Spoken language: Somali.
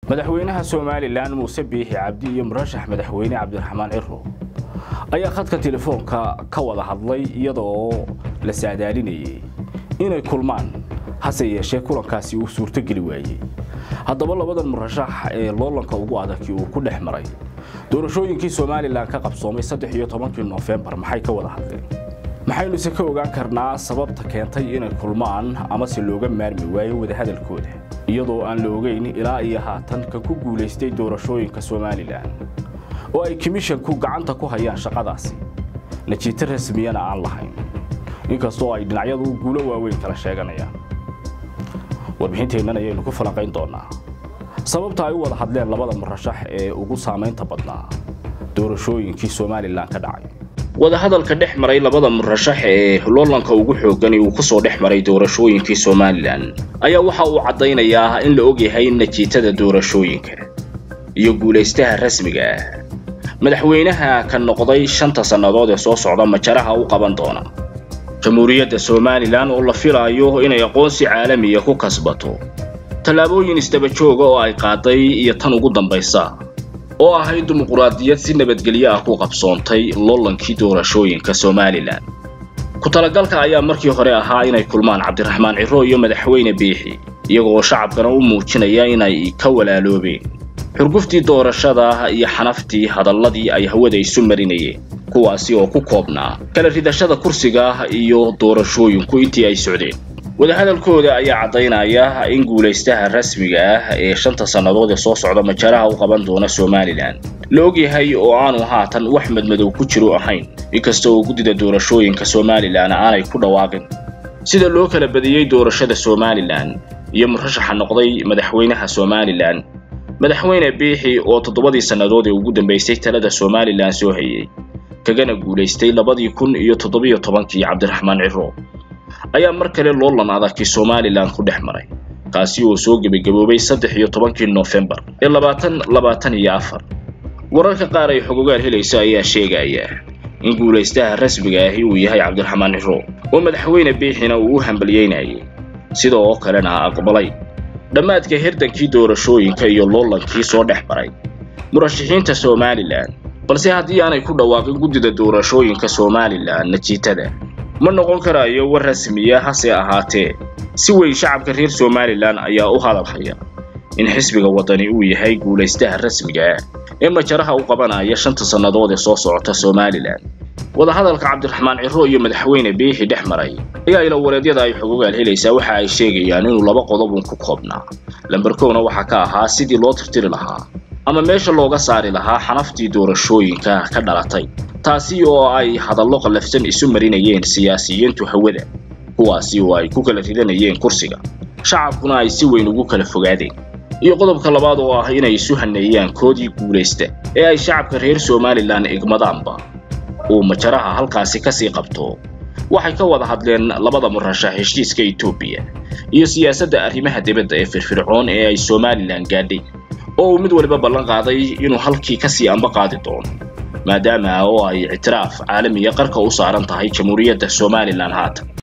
madaxweynaha somalilan muuse biixi cabdi iyo murashax madaxweyne cabdiraxmaan ciro ayaa khadka telefoonka ka wada hadlay iyadoo la saadaalinayay inay kulmaan hase yeeshee kulankaasi uu suurtogeli waayey haddaba labadan murashax ee loolanka ugu adagi uu ku dhex maray doorashooyinkii somalilan ka qabsoomay saddex iyo tobankii noofembar maxay ka wada hadleen maxaynuse ka ogaan karnaa sababta keentay inay kulmaan amase looga maarmi waayo wadahadalkooda iyadoo aan la ogeyn ilaa iyo haatan ka ku guulaystay doorashooyinka somalilan oo ay komishanku gacanta ku hayaan shaqadaasi najiito rasmiyana aan lahayn inkastoo ay dhinacyadu guulo waaweyn kala sheeganayaan warbixinteennan ayaynu ku falanqayn doonaa sababta ay u wada hadleen labada murashax ee ugu saamaynta badnaa doorashooyinkii somalilan ka dhacay wadahadalka dhex maray labada murashax ee loolanka ugu xoogani uu kusoo dhex maray doorashooyinkii somalilan ayaa waxa uu caddaynayaa in la ogyahay najiitada doorashooyinka iyo guulaystaha rasmiga ah madaxweynaha ka noqday shanta sannadood ee soo socda majaraha u qaban doona jamhuuriyadda somalilan oo la filaayo inay aqoonsi caalamiya ku kasbato tallaabooyin isdaba jooga oo ay qaaday iyo tan ugu dambaysa oo ahayd dimuquraadiyad si nabadgelyo ah ku qabsoontay loolankii doorashooyinka somalilan ku talagalka ayaa markii hore ahaa inay kulmaan cabdiraxmaan ciro iyo madaxweyne biixi iyagoo shacabkana u muujinaya inay ka walaaloobeen xurguftii doorashada iyo xanaftii hadalladii ay hawada isu marinayeen kuwaasi oo ku koobnaa kala ridashada kursiga iyo doorashooyinku intii ay socdeen wadahadalkooda ayaa caddaynaya in guulaystaha rasmiga ah ee shanta sannadood ee soo socda majaraha u qaban doona somalilan la ogyahay oo aanu haatan wax madmadow ku jiro ahayn inkasta oo guddida doorashooyinka somalilan aanay ku dhawaaqin sida loo kala badiyey doorashada somalilan iyo murashaxa noqday madaxweynaha somalilan madaxweyne biixi oo toddobadii sannadood ee ugu dambaysay talada somalilan soo hayey kagana guulaystay labadii kun iyo toddobiyo tobankii cabdiraxmaan ciro ayaa mar kale loolan adagkii somalilan ku dhex maray kaasi oo soo gebagaboobay saddex iyo tobankii noofembar ee labaatan labaatan iyo afar wararka qaar ay xogogaal helaysa ayaa sheegaya in guulaystaha rasmiga ahi uu yahay cabdiraxmaan ciro oo madaxweyne biixina uu u hambalyeynayay sida oo kalena aqbalay dhammaadka hirdankii doorashooyinka iyo loolankii soo dhex maray murashaxiinta somalilan balse haddii aanay ku dhawaaqin guddida doorashooyinka somalilan najiitada ma noqon karayo war rasmiya hase ahaatee si weyn shacabka reer somalilan ayaa u hadalhaya in xisbiga waddani uu yahay guulaystaha rasmiga ah ee majaraha u qabanaya shanta sannadood ee soo socota somalilan wadahadalka cabdiraxmaan ciro iyo madaxweyne biixi dhex maray ayaa ila wareedyada ay xogogaal helaysaa waxa ay sheegayaan inuu laba qodobun ku koobnaa lambarkowna waxaa ka ahaa sidii loo tirtiri lahaa ama meesha looga saari lahaa xanaftii doorashooyinka ka dhalatay taasi oo ay hadallo qallafsan isu marinayeen siyaasiyiintu hawada kuwaasi oo ay ku kala ridanayeen kursiga shacabkuna ay si weyn ugu kala fogaadeen iyo qodobka labaad oo ah inay isu haneeyaan koodii guulaysta ee ay shacabka reer somalilan igmadaanba uu majaraha halkaasi kasii qabto waxay ka wada hadleen labada murashax heshiiska etoobiya iyo siyaasadda arrimaha dibadda ee firfircoon ee ay somalilan gaadhay oo uu mid waliba ballan qaaday inuu halkii kasii amba qaadi doono maadaama oo ay ictiraaf caalamiya qarka u saaran tahay jamhuuriyadda somalilan haatan